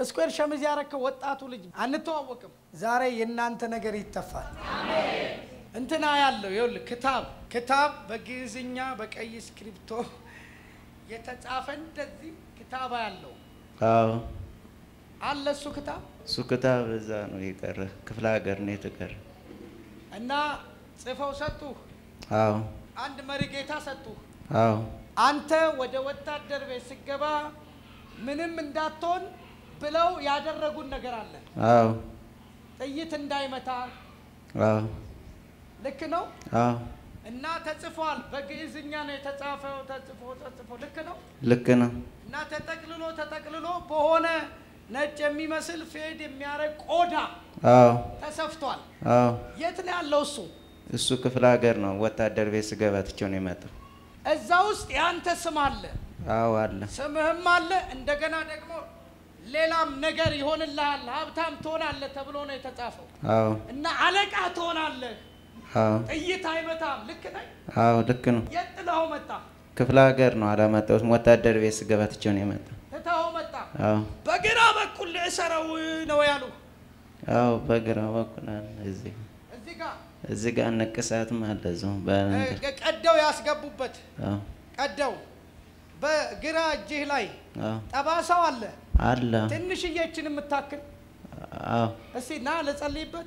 ስኩዌር ሸሚዝ ያረከው ወጣቱ ልጅ አንተዋወቅም። ዛሬ የእናንተ ነገር ይተፋል። እንትና ያለው ይኸውልህ ክታብ ክታብ በግዕዝኛ በቀይ እስክሪብቶ የተጻፈ እንደዚህ ክታባ ያለው አዎ አለ እሱ ክታብ እሱ ክታብ እዛ ነው የቀረ፣ ክፍለ ሀገር ነው የተቀረ። እና ጽፈው ሰጡህ። አዎ አንድ መሪ ጌታ ሰጡህ። አዎ አንተ ወደ ወታደር ቤት ስገባ ምንም እንዳትሆን ብለው ያደረጉን ነገር አለ። አዎ ጥይት እንዳይመታ አዎ ልክ ነው። አዎ እና ተጽፏል። በግዕዝኛ ነው የተጻፈው። ተጽፎ ተጽፎ ልክ ነው። ልክ ነው። እና ተጠቅልሎ ተጠቅልሎ በሆነ ነጭ የሚመስል ፌድ የሚያደርግ ቆዳ አዎ ተሰፍቷል። አዎ የት ነው ያለው እሱ? እሱ ክፍለ ሀገር ነው። ወታደር ቤት ስገባ ትቼው ነው የመጣው። እዛ ውስጥ የአንተ ስም አለ፣ አዎ አለ። ስምህም አለ። እንደገና ደግሞ ሌላም ነገር ይሆንልሃል፣ ሀብታም ትሆናለህ ተብሎ ነው የተጻፈው። አዎ እና አለቃ ትሆናለህ፣ አዎ ጥይት አይመታም። ልክ ነኝ? አዎ ልክ ነው። የት ጥለኸው መጣ? ክፍለ ሀገር ነው አላመጣሁትም። ወታደር ቤት ስገባ ትቼው ነው የመጣው። ትተኸው መጣ። አዎ በግራ በኩል እሰረው ነው ያሉ። አዎ በግራ በኩል አለ። እዚህ እዚህ ጋር እዚህ ጋር ንቅሳትም አለ እዚሁ በእንትን እ- ቀደው ያስገቡበት አዎ ቀደው በግራ እጅህ ላይ አዎ ጠባሳው አለ። አለ ትንሽዬችን የምታክል አዎ እስቲ ና ልጸልይበት።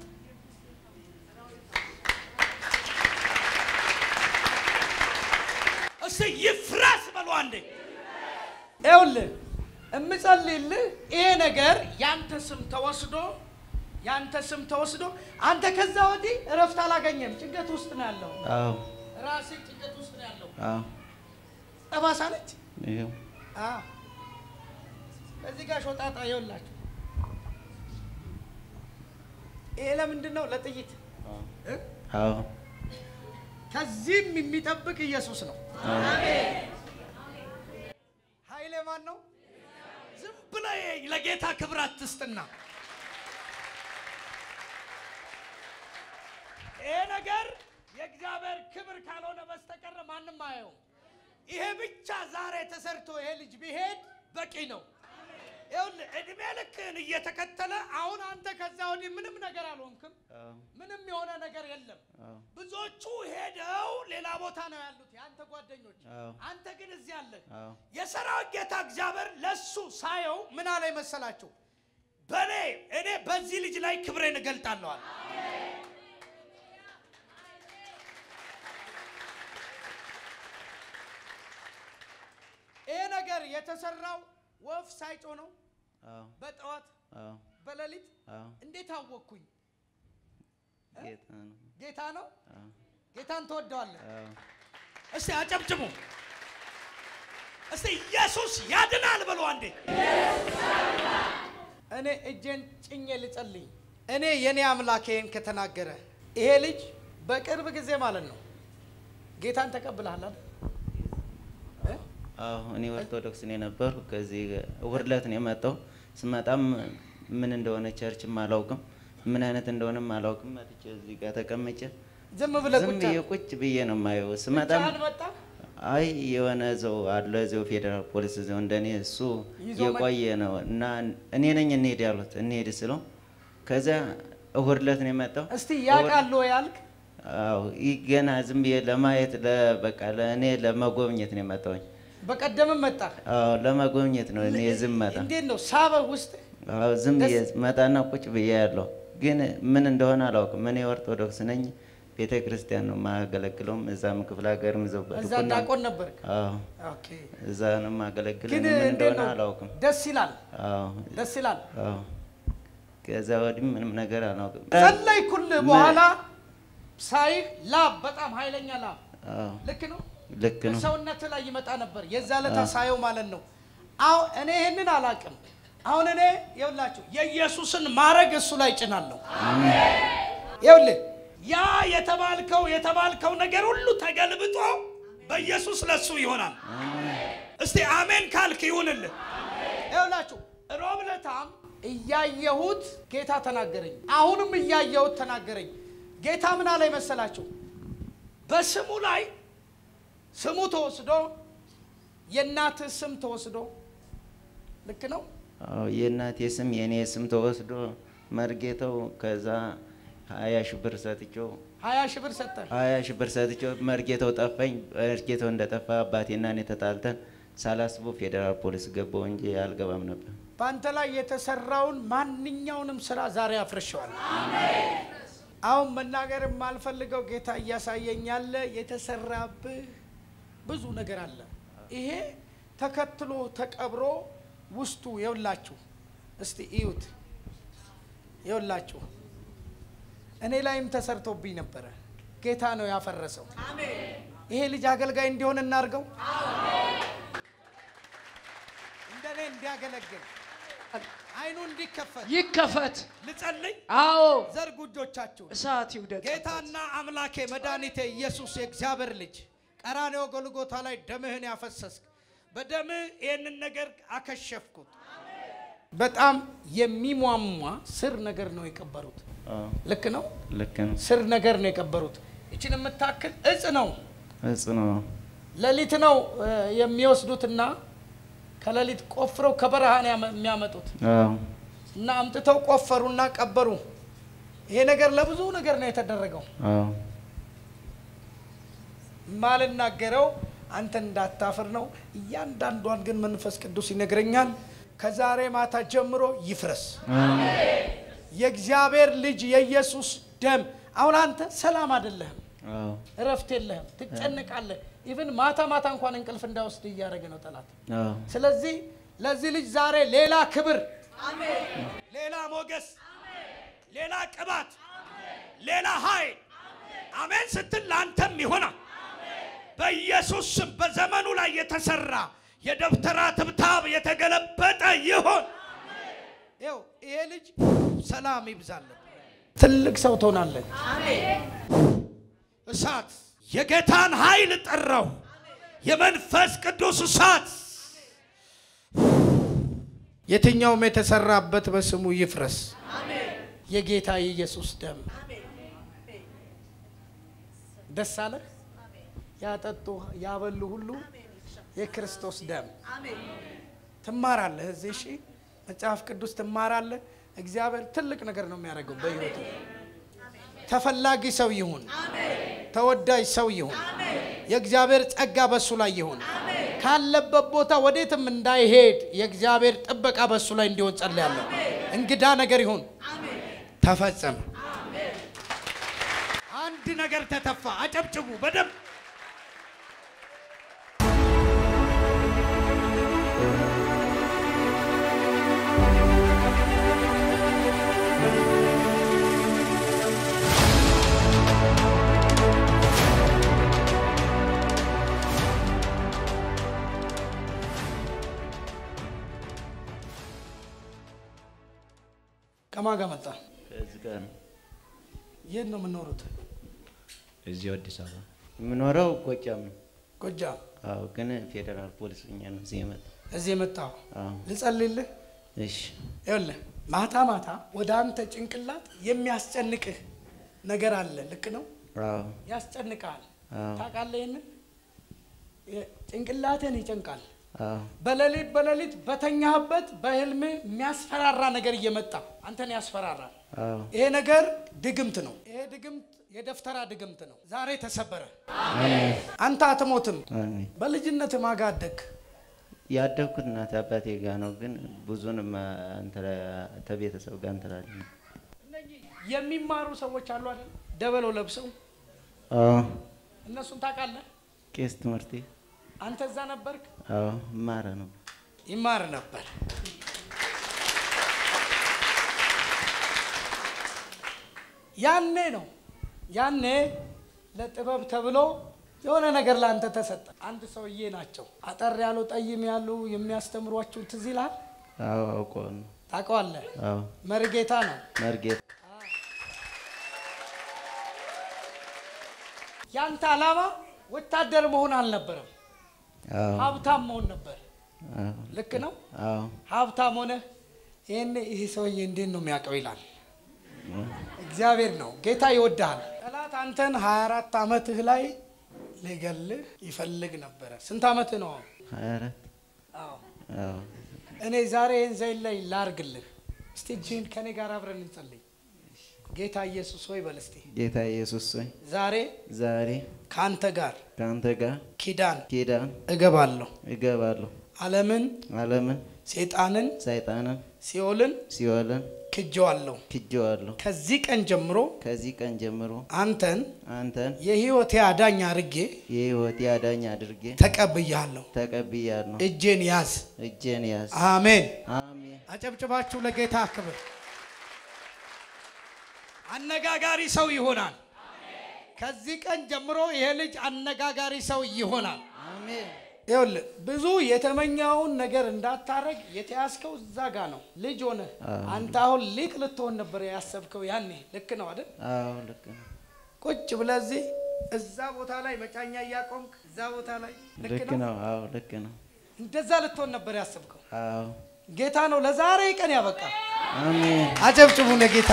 እስቲ ይፍረስ በሉ አንዴ። ይኸውልህ እምጸልይልህ ይሄ ነገር ያንተ ስም ተወስዶ ያንተ ስም ተወስዶ አንተ ከዛ ወዲህ እረፍት አላገኘም። ጭንቀት ውስጥ ነው ያለው። አዎ ራሴ ጭንቀት ውስጥ ነው ያለው። አዎ ጠባሳ ነች። ይኸው አዎ እዚህ ጋር ሾጣጣ ይኸውላችሁ። ይሄ ለምንድን ነው? ለጥይት እ? አዎ ከዚህም የሚጠብቅ ኢየሱስ ነው። አዎ ኃይሌ ማን ነው? ዝም ብለህ ለጌታ ክብር አትስጥና ይሄ ነገር የእግዚአብሔር ክብር ካልሆነ በስተቀር ማንም አየውም። ይሄ ብቻ ዛሬ ተሰርቶ ይሄ ልጅ ቢሄድ በቂ ነው። ይኸውልህ እድሜ ልክህን እየተከተለ አሁን አንተ ከዛ ወዲህ ምንም ነገር አልሆንክም። አዎ ምንም የሆነ ነገር የለም። አዎ ብዙዎቹ ሄደው ሌላ ቦታ ነው ያሉት የአንተ ጓደኞች። አዎ አንተ ግን እዚህ አለህ። አዎ የሰራዊት ጌታ እግዚአብሔር ለሱ ሳየው ምን አለ መሰላችሁ? በእኔ እኔ በዚህ ልጅ ላይ ክብሬን እገልጣለዋል። ይሄ ነገር የተሰራው ወፍ ሳይጮ ነው። አዎ በጠዋት አዎ በሌሊት አዎ እንዴት አወቅኩኝ? ጌታ ነው። ጌታ ነው። አዎ ጌታን ትወደዋለህ። አዎ እስቲ አጨብጭሙ። እስቲ ኢየሱስ ያድናል በሉ አንዴ። እኔ እጄን ጭኜ ልጸልይ። እኔ የኔ አምላክ ይሄን ከተናገረ ይሄ ልጅ በቅርብ ጊዜ ማለት ነው ጌታን ተቀብለሃል አይደል? እ? አዎ እኔ ኦርቶዶክስ ነው የነበሩ። ከዚህ እሑድ ዕለት ነው የመጣው። ስመጣም ምን እንደሆነ ቸርችም አላውቅም፣ ምን አይነት እንደሆነም አላውቅም። መጥቼ እዚህ ጋር ተቀምጬ ዝም ብለህ ዝም ቁጭ ብዬ አልክ? ቁጭ ብዬ ነው የማየው። ስመጣም ብቻህን መጣ? አይ የሆነ እዛው አለ እዛው ፌዴራል ፖሊስ እዛው እንደኔ እሱ ይዞ የቆየ ነው እና እኔ ነኝ እንሄድ ያሉት እንሄድ ስለው ከዚያ እሑድ ዕለት ነው የመጣው። እስቲ ያውቃሉ ወይ አልክ? አዎ ይህ ገና ዝም ብዬ ለማየት ለ- በቃ ለእኔ ለመጎብኘት ነው የመጣሁኝ። በቀደምም መጣ። አዎ ለመጎብኘት ነው እኔ ዝም መጣ እንዴት ነው ሳበህ ውስጥ? አዎ ዝም ብዬ ደስ- መጣና ቁጭ ብዬ ያለው ግን ምን እንደሆነ አላውቅም። እኔ ኦርቶዶክስ ነኝ፣ ቤተ ክርስቲያን ነው የማገለግለውም። እዛም ክፍለ ሀገርም እዛው እዛ በድቁና ዳቆን ነበርክ? አዎ ኦኬ። እዛ ነው የማገለግለው። ግን እኔ ምን እንዴት እንደሆነ ነው? አላውቅም። ደስ ይላል፣ አዎ ደስ ይላል። አዎ ከዛ ወዲህ ምንም ነገር አላውቅም። ጸለይኩልህ በኋላ ሳይህ ላብ፣ በጣም ኃይለኛ ላብ አዎ ልክ ነው ልክ ነው። ሰውነት ላይ ይመጣ ነበር። የዛ ዕለት አዎ። ሳየው ማለት ነው። አሁን እኔ ይህንን አላውቅም። አሁን እኔ ይኸውላችሁ የኢየሱስን ማረግ እሱ ላይ ጭናለሁ። ይኸውልህ ያ የተባልከው የተባልከው ነገር ሁሉ ተገልብጦ በኢየሱስ ለሱ ይሆናል። እስቲ አሜን ካልክ ይሁንልህ። ይኸውላችሁ ሮብ ዕለታም እያየሁት ጌታ ተናገረኝ። አሁንም እያየሁት ተናገረኝ። ጌታ ምን አለ መሰላችሁ? በስሙ ላይ ስሙ ተወስዶ የእናትህ ስም ተወስዶ ልክ ነው። አዎ የእናቴ ስም የእኔ ስም ተወስዶ መርጌታው ከዛ ሀያ ሺህ ብር ሰጥቼው ሀያ ሺህ ብር ሰጠን። ሀያ ሺህ ብር ሰጥቼው መርጌታው ጠፋኝ። መርጌታው እንደጠፋ አባቴና እኔ ተጣልተን ሳላስበው ፌዴራል ፖሊስ ገባው እንጂ አልገባም ነበር። በአንተ ላይ የተሰራውን ማንኛውንም ስራ ዛሬ አፍርሸዋል። አሁን መናገር የማልፈልገው ጌታ እያሳየኝ ያለ የተሰራብህ ብዙ ነገር አለ። ይሄ ተከትሎ ተቀብሮ ውስጡ የውላችሁ እስቲ እዩት። የውላችሁ እኔ ላይም ተሰርቶብኝ ነበረ። ጌታ ነው ያፈረሰው። ይሄ ልጅ አገልጋይ እንዲሆን እናርገው፣ እንደኔ እንዲያገለግል አይኑ እንዲከፈት ይከፈት። ልጸልይ። አዎ ዘርጉ እጆቻችሁ። እሳት ይውደቅ። ጌታና አምላኬ መድኃኒቴ ኢየሱስ የእግዚአብሔር ልጅ ቀራኔው ጎልጎታ ላይ ደምህን ያፈሰስክ በደምህ ይህንን ነገር አከሸፍኩት። በጣም የሚሟሟ ስር ነገር ነው የቀበሩት። አዎ ልክ ነው። ልክ ነው። ስር ነገር ነው የቀበሩት። ይችን የምታክል እጽ ነው። እጽ ነው። ሌሊት ነው እ፣ የሚወስዱትና ከሌሊት ቆፍረው ከበረሃ ነው ያመ- የሚያመጡት አዎ እና አምጥተው ቆፈሩና ቀበሩ። ይሄ ነገር ለብዙ ነገር ነው የተደረገው። አዎ ማልናገረው አንተ እንዳታፍር ነው። እያንዳንዷን ግን መንፈስ ቅዱስ ይነግረኛል። ከዛሬ ማታ ጀምሮ ይፍረስ የእግዚአብሔር ልጅ የኢየሱስ ደም። አሁን አንተ ሰላም አይደለህም፣ አዎ እረፍት የለህም፣ ትጨንቃለህ። ኢቭን ማታ ማታ እንኳን እንቅልፍ እንዳይወስድ እያደረገ ነው ጠላት። አዎ ስለዚህ ለዚህ ልጅ ዛሬ ሌላ ክብር፣ ሌላ ሞገስ፣ ሌላ ቅባት፣ ሌላ ኃይል አሜን ስትል ለአንተም ይሆናል። በኢየሱስ ስም በዘመኑ ላይ የተሰራ የደብተራ ትብታብ የተገለበጠ ይሆን። ይኸው ይሄ ልጅ ሰላም ይብዛለን። ትልቅ ሰው ትሆናለን። እሳት የጌታን ኃይል ጠራው። የመንፈስ ቅዱስ እሳት የትኛውም የተሰራበት በስሙ ይፍረስ። የጌታ የኢየሱስ ደም ደስ አለ። ያጠጡ ያበሉ ሁሉ የክርስቶስ ደም ትማራለህ። እዚህ እሺ፣ መጽሐፍ ቅዱስ ትማራለህ። እግዚአብሔር ትልቅ ነገር ነው የሚያደርገው በሕይወቱ። ተፈላጊ ሰው ይሁን፣ ተወዳጅ ሰው ይሁን፣ የእግዚአብሔር ጸጋ በሱ ላይ ይሁን። ካለበት ቦታ ወዴትም እንዳይሄድ የእግዚአብሔር ጥበቃ በሱ ላይ እንዲሆን ጸልያለሁ። እንግዳ ነገር ይሁን፣ ተፈጸመ። አንድ ነገር ተተፋ። አጨብጭቡ በደንብ ከማን ጋር መጣ? ከዚህ ጋር ነው የት ነው የምኖሩት? እዚህ አዲስ አበባ የምኖረው ጎጃም ነው። ጎጃም። አዎ ግን ፌዴራል ፖሊስ ሆኜ ነው እዚህ የመጣው። እዚህ የመጣው አዎ ልጸልይልህ። እሺ ይኸውልህ ማታ ማታ ወደ አንተ ጭንቅላት የሚያስጨንቅህ ነገር አለ። ልክ ነው፣ አዎ ያስጨንቅሃል። አዎ ታውቃለህ? ይህንን የ- ጭንቅላትህን ይጨንቃል። አዎ በሌሊት በሌሊት በተኛህበት በህልም የሚያስፈራራ ነገር እየመጣ አንተን ያስፈራራል። አዎ ይሄ ነገር ድግምት ነው። ይሄ ድግምት የደፍተራ ድግምት ነው። ዛሬ ተሰበረ። አንተ አትሞትም። አሜን። በልጅነት ማጋ አደግ ያደግኩት እናት አባቴ ጋር ነው፣ ግን ብዙንም ተቤተሰብ ጋር እንትላለን። የሚማሩ ሰዎች አሉ አይደል? ደበሎ ለብሰው አዎ እነሱን ታውቃለህ? ቄስ ትምህርቴ አንተ እዛ ነበርክ? አዎ ማረ ነው። ይማር ነበር። ያኔ ነው ያኔ ለጥበብ ተብሎ የሆነ ነገር ለአንተ ተሰጠ። አንድ ሰውዬ ናቸው አጠር ያሉ ጠይም ያሉ የሚያስተምሯችሁ ትዝ ይልሃል? አዎ አውቀው ነው። ታውቀዋለህ? አዎ መርጌታ ነው። መርጌታ ያንተ ዓላማ ወታደር መሆን አልነበረም፣ አዎ ሀብታም መሆን ነበር። አዎ ልክ ነው። አዎ ሀብታም ሆነ ይህን ይህ ሰውዬ እንዴት ነው የሚያውቀው ይላል። እግዚአብሔር ነው። ጌታ ይወድሃል። ጠላት አንተን 24 ዓመትህ ላይ ሊገልህ ይፈልግ ነበረ። ስንት ዓመትህ ነው? አሁን? ሀያ አራት አዎ አዎ እኔ ዛሬ ይህን ዘይን ላይ ላርግልህ። እስቲ እጅህን ከኔ ጋር አብረን እንጸልይ። ጌታ ኢየሱስ ሆይ በል እስቲ ጌታ ኢየሱስ ሆይ ዛሬ ዛሬ ከአንተ ጋር ከአንተ ጋር ኪዳን ኪዳን እገባለሁ። እገባለሁ። ዓለምን፣ ዓለምን፣ ሴጣንን፣ ሰይጣንን፣ ሲኦልን ሲኦልን ክጀዋለሁ። ክጄዋለሁ። ከዚህ ቀን ጀምሮ ከዚህ ቀን ጀምሮ አንተን አንተን የሕይወቴ አዳኝ አድርጌ የሕይወቴ አዳኝ አድርጌ ተቀብያለሁ። ተቀብያለሁ። እጄን ያዝ። እጄን ያዝ። አሜን። አሜን። አጨብጭባችሁ ለጌታ ክብር። አነጋጋሪ ሰው ይሆናል። ከዚህ ቀን ጀምሮ ይሄ ልጅ አነጋጋሪ ሰው ይሆናል። አሜን። ይኸውልህ ብዙ የተመኘውን ነገር እንዳታረግ የተያዝከው እዛ ጋ ነው። ልጅ ሆነ አንተ አሁን ሊቅ ልትሆን ነበር ያሰብከው ያኔ። ልክ ነው አይደል? አዎ ልክ ነው። ቁጭ ብለህ እዚህ እዛ ቦታ ላይ መጫኛ እያቆምክ እዛ ቦታ ላይ ልክ ልክ ነው። ነው። አዎ ልክ ነው። እንደዛ ልትሆን ነበር ያሰብከው። አዎ ጌታ ነው ለዛሬ ቀን ያበቃ። አሜን። አጨብጭቡ ለጌታ።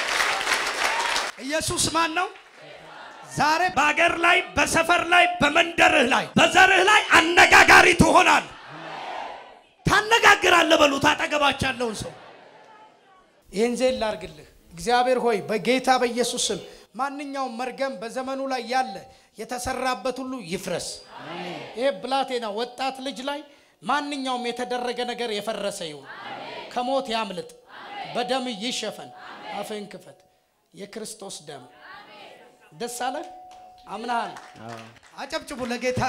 ኢየሱስ ማን ነው? ዛሬ በአገር ላይ በሰፈር ላይ በመንደርህ ላይ በዘርህ ላይ አነጋጋሪ ትሆናል። ታነጋግራለህ። በሉት አጠገባች ያለውን ሰው ይህን ዜን ላርግልህ። እግዚአብሔር ሆይ በጌታ በኢየሱስ ስም ማንኛውም መርገም በዘመኑ ላይ ያለ የተሰራበት ሁሉ ይፍረስ። ይሄ ብላቴና ወጣት ልጅ ላይ ማንኛውም የተደረገ ነገር የፈረሰ ይሁን። ከሞት ያምልጥ፣ በደም ይሸፈን። አፍህን ክፈት። የክርስቶስ ደም ደስ አለ። አምናሃል። አዎ አጨብጭቡ ለጌታ።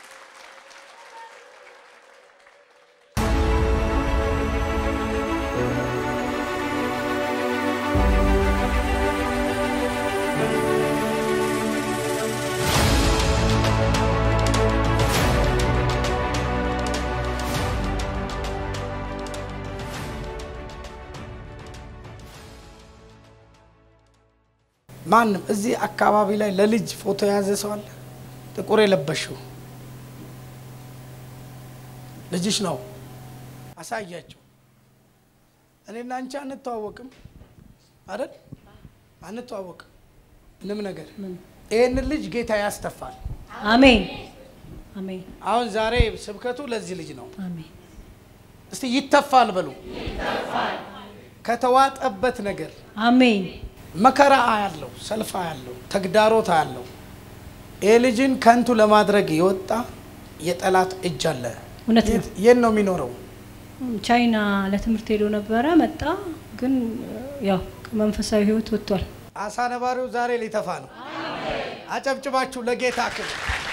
ማንም እዚህ አካባቢ ላይ ለልጅ ፎቶ የያዘ ሰው አለ? ጥቁር የለበሽው ልጅሽ ነው። አሳያቸው። እኔና አንቺ አንተዋወቅም አይደል? አንተዋወቅም ምንም ነገር። ይህንን ልጅ ጌታ ያስተፋል። አሜን አሜን አሁን ዛሬ ስብከቱ ለዚህ ልጅ ነው። አሜን እስቲ ይተፋል በሉ። ከተዋጠበት ነገር አሜን መከራ ያለው ሰልፋ ያለው ተግዳሮት ያለው ይህ ልጅን ከንቱ ለማድረግ የወጣ የጠላት እጅ አለ። እውነት ነው። የት- የት ነው የሚኖረው? ቻይና ለትምህርት ሄዶ ነበረ መጣ ግን ያው ከመንፈሳዊ ህይወት ወጥቷል አሳ ነባሪው ዛሬ ሊተፋ ነው። አጨብጭባችሁ ለጌታ ክብር።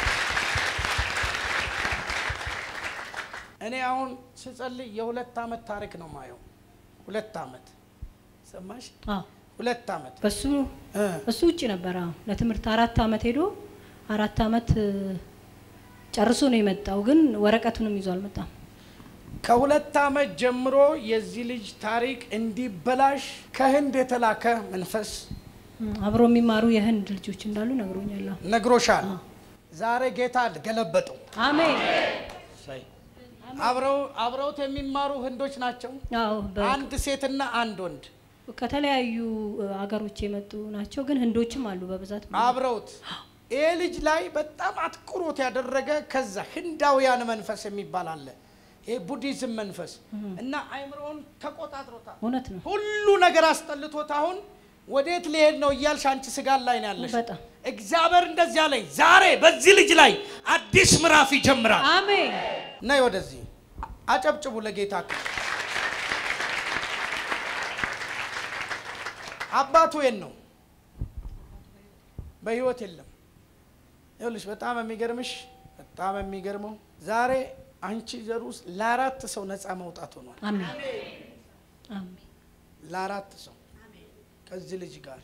እኔ አሁን ስጸልይ የሁለት ዓመት ታሪክ ነው ማየው። ሁለት ዓመት ሰማሽ? አዎ ሁለት ዓመት በሱ እ እሱ ውጭ ነበረ አዎ ለትምህርት አራት አመት ሄዶ አራት አመት እ፣ ጨርሶ ነው የመጣው ግን ወረቀቱንም ይዞ አልመጣም ከሁለት ዓመት ጀምሮ የዚህ ልጅ ታሪክ እንዲበላሽ ከህንድ የተላከ መንፈስ እ፣ አብሮ የሚማሩ የህንድ ልጆች እንዳሉ ነግሮኛል አዎ። ነግሮሻል። ዛሬ ጌታ ገለበጠው። አሜን አብረው አብረውት የሚማሩ ህንዶች ናቸው። አዎ በ- አንድ ሴትና አንድ ወንድ ከተለያዩ እ፣ አገሮች የመጡ ናቸው ግን ህንዶችም አሉ በብዛት አብረውት ይሄ ልጅ ላይ በጣም አትኩሮት ያደረገ ከዛ ህንዳውያን መንፈስ የሚባል አለ። ይሄ ቡዲዝም መንፈስ እና አይምሮውን ተቆጣጥሮታል። እውነት ነው ሁሉ ነገር አስጠልቶት አሁን ወዴት ሊሄድ ነው እያልሽ አንቺ ስጋት ላይ ነው ያለሽ። በጣም እግዚአብሔር እንደዚህ አለኝ፣ ዛሬ በዚህ ልጅ ላይ አዲስ ምዕራፍ ይጀምራል። አሜን ነይ ወደዚህ አጨብጭቡ ለጌታ ክብር። አባቱ የት ነው? በህይወት የለም። ይኸውልሽ በጣም የሚገርምሽ በጣም የሚገርመው ዛሬ አንቺ ዘር ውስጥ ለአራት ሰው ነፃ መውጣት ሆኗል። አሜን አሜን ለአራት ሰው ከዚህ ልጅ ጋር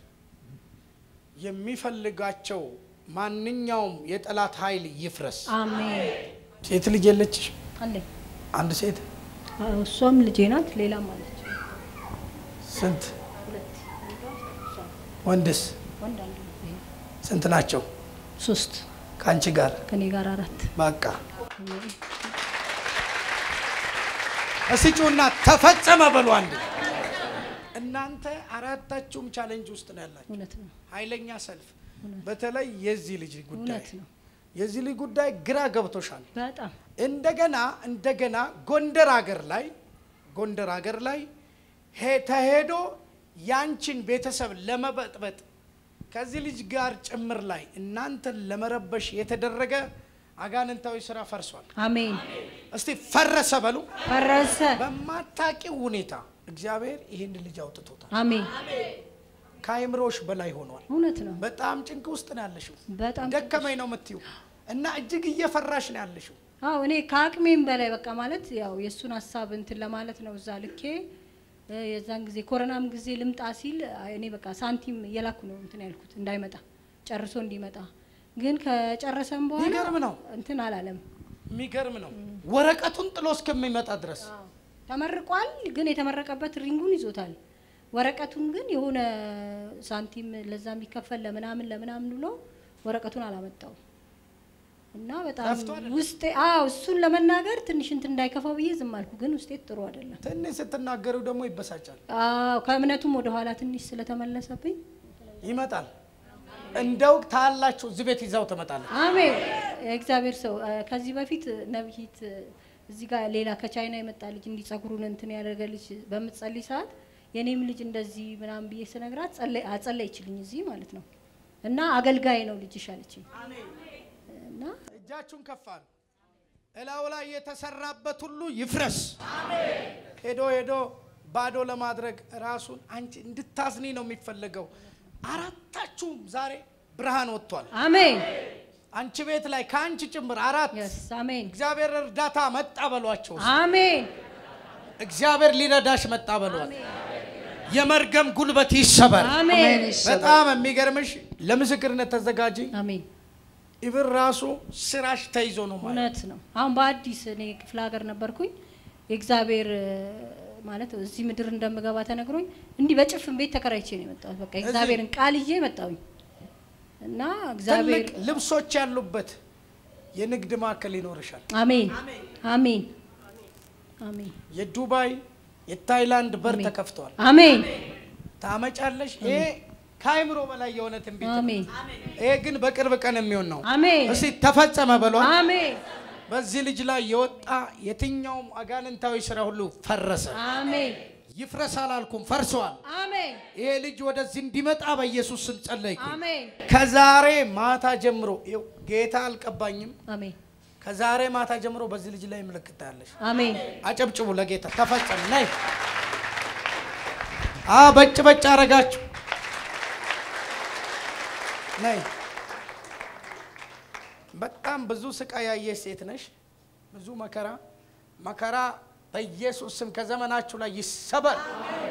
የሚፈልጋቸው ማንኛውም የጠላት ኃይል ይፍረስ። አሜን ሴት ልጅ የለችሽ? አለኝ አንድ ሴት አዎ፣ እሷም ልጄ ናት ሌላም አለች ስንት? ሁለት ወንድስ ወንድ አንድ ይሄ ስንት ናቸው? ሶስት ከአንቺ ጋር ከኔ ጋር አራት በቃ እስቲ ጩና ተፈጸመ በሉ አንድ። እናንተ አራታችሁም ቻሌንጅ ውስጥ ነው ያላችሁ። እውነት ነው ኃይለኛ ሰልፍ፣ በተለይ የዚህ ልጅ ጉዳይ እውነት ነው የዚህ ልጅ ጉዳይ ግራ ገብቶሻል። በጣም እንደገና እንደገና ጎንደር ሀገር ላይ ጎንደር ሀገር ላይ ሄ- ተሄዶ ያንቺን ቤተሰብ ለመበጥበጥ ከዚህ ልጅ ጋር ጭምር ላይ እናንተን ለመረበሽ የተደረገ አጋንንታዊ ስራ ፈርሷል። አሜን። እስቲ ፈረሰ በሉ። ፈረሰ። በማታቂው ሁኔታ እግዚአብሔር ይህን ልጅ አውጥቶታል። አሜን። ከአይምሮሽ በላይ ሆኗል። እውነት ነው። በጣም ጭንቅ ውስጥ ነው ያለሽው። በጣም ደከመኝ ነው የምትዩ እና እጅግ እየፈራሽ ነው ያለሽው። አዎ እኔ ከአቅሜም በላይ በቃ ማለት ያው የእሱን ሀሳብ እንትን ለማለት ነው እዛ ልኬ እ፣ የዛን ጊዜ ኮሮናም ጊዜ ልምጣ ሲል አይ፣ እኔ በቃ ሳንቲም እየላኩ ነው እንትን ያልኩት እንዳይመጣ ጨርሶ እንዲመጣ ግን ከጨረሰም በኋላ የሚገርም ነው። እንትን አላለም። የሚገርም ነው። ወረቀቱን ጥሎ እስከሚመጣ ድረስ ተመርቋል፣ ግን የተመረቀበት ሪንጉን ይዞታል። ወረቀቱን ግን የሆነ ሳንቲም ለዛ የሚከፈል ለምናምን ለምናምን ብሎ ወረቀቱን አላመጣው እና በጣም ጠፍቶ አይደለም? ውስጤ አዎ እሱን ለመናገር ትንሽ እንትን እንዳይከፋው ብዬ ዝም አልኩ። ግን ውስጤ ጥሩ አይደለም። ትንሽ ስትናገሩ ደግሞ ይበሳጫል። አዎ ከእምነቱም ወደ ኋላ ትንሽ ስለተመለሰብኝ ይመጣል። እንደው ታላችሁ እዚህ ቤት ይዛው ትመጣለች። አሜን። የእግዚአብሔር ሰው እ፣ ከዚህ በፊት ነብይት እ፣ እዚህ ጋር ሌላ ከቻይና የመጣ ልጅ እንዲህ ጸጉሩን እንትን ያደረገ ልጅ በምትጸልይ ሰዓት የኔም ልጅ እንደዚህ ምናምን ብዬ ስነግራት ጸለይ አጸለይችልኝ እዚህ ማለት ነው። እና አገልጋይ ነው ልጅሽ አለችኝ። እና እጃችሁን ከፍ አሉ። እላው ላይ የተሰራበት ሁሉ ይፍረስ። ሄዶ ሄዶ ባዶ ለማድረግ ራሱን አንቺ እንድታዝኒ ነው የሚፈለገው። አራታችሁም ዛሬ ብርሃን ወጥቷል። አሜን አንቺ ቤት ላይ ከአንቺ ጭምር አራት የስ አሜን እግዚአብሔር እርዳታ መጣ በሏቸው። አሜን እግዚአብሔር ሊረዳሽ መጣ በሏል። የመርገም ጉልበት ይሰበር። አሜን በጣም የሚገርምሽ ለምስክርነት ተዘጋጂ። አሜን ኢብን ራሱ ስራሽ ተይዞ ነው ማለት እውነት ነው። አሁን በአዲስ እኔ ክፍለ ሀገር ነበርኩኝ። የእግዚአብሔር እ፣ ማለት እዚህ ምድር እንደምገባ ተነግሮኝ እንዲህ በጭፍን ቤት ተከራይቼ ነው የመጣሁት። በቃ የእግዚአብሔርን ቃል ይዤ መጣሁኝ እና እግዚአብሔር ትልቅ ልብሶች ያሉበት የንግድ ማዕከል ይኖርሻል። አሜን አሜን አሜን የዱባይ የታይላንድ በር አሜን። ተከፍተዋል። አሜን ታመጫለሽ። ይሄ ከአይምሮ በላይ የሆነ ትንቢት ነው። አሜን ይሄ ግን በቅርብ ቀን የሚሆን ነው። አሜን እስቲ ተፈጸመ በሏል። አሜን በዚህ ልጅ ላይ የወጣ የትኛውም አጋንንታዊ ስራ ሁሉ ፈረሰ። አሜን ይፍረስ አላልኩም፣ ፈርሰዋል። አሜን ይሄ ልጅ ወደዚህ እንዲመጣ በኢየሱስ ስም ጸለይኩ። አሜን ከዛሬ ማታ ጀምሮ ይኸው ጌታ አልቀባኝም። አሜን ከዛሬ ማታ ጀምሮ በዚህ ልጅ ላይ ምልክት ታያለሽ። አሜን አጨብጭቡ ለጌታ ተፈጸመ። ነይ አ በጭ በጭ አረጋችሁ። ነይ በጣም ብዙ ስቃይ ያየሽ ሴት ነሽ። ብዙ መከራ መከራ በኢየሱስ ስም ከዘመናችሁ ላይ ይሰበር።